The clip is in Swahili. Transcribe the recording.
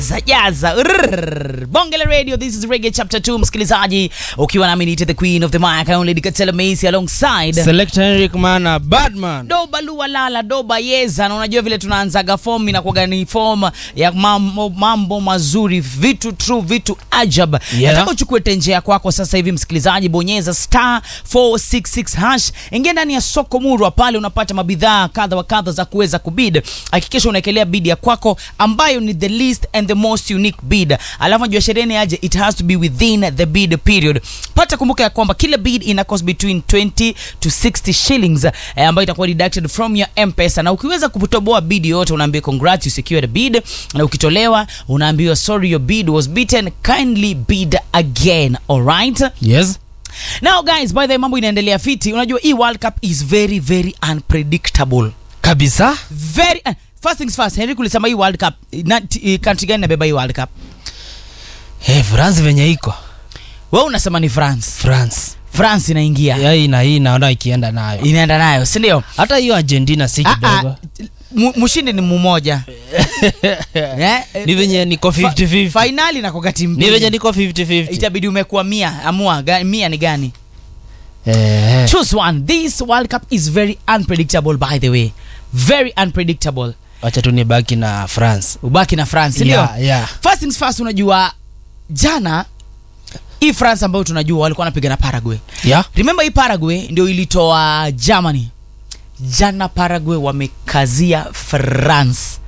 jaza jaza Rrrr. bonge la radio this is reggae chapter 2 msikilizaji ukiwa nami niite the queen of the mic only Dikatela Macy alongside Selector Henrik Mana Badman. doba lua lala doba yeza na unajua vile tunaanzaga form inakuwaga ni form ya mambo, mambo mazuri vitu true vitu ajab Yeah. nataka uchukue tenje ya kwako sasa hivi msikilizaji bonyeza star 466 hash ingia ndani ya soko murwa pale unapata mabidhaa kadha wa kadha za kuweza kubid hakikisha unaekelea bid ya kwako ambayo ni the least and the most unique bid alafu najua shereni aje it has to be within the bid period pata kumbuka ya kwamba kila bid ina cost between 20 to 60 shillings eh, ambayo itakuwa deducted from your mpesa na ukiweza kutoboa bid yote unaambiwa congrats you secured a bid na ukitolewa unaambiwa sorry your bid was beaten kindly bid again alright Yes. now guys by the way mambo inaendelea fiti unajua hii world cup is very very unpredictable Kabisa. very uh, first things first henry kulisema hii world cup na, t- eh, country gani nabeba hii world cup Hey, France venye iko. wewe unasema ni france France. france inaingia Ya hii na hii naona ikienda nayo. inaenda nayo si ndio Hata hiyo Argentina si Ah, kidogo. ah, mu- mshindi ni mmoja Eh, eh, Ni venye niko 50-50. fainali na kwa timu Ni venye mbili niko 50-50. itabidi umekuwa mia amua ga, mia ni gani Eh. choose one this world cup is very unpredictable by the way very unpredictable Wacha tu nibaki na France. ubaki na france si ndio Yeah, yeah. first things first unajua jana hii france ambayo tunajua walikuwa wanapiga na paraguay Yeah. remember hii paraguay ndio ilitoa germany jana paraguay wamekazia france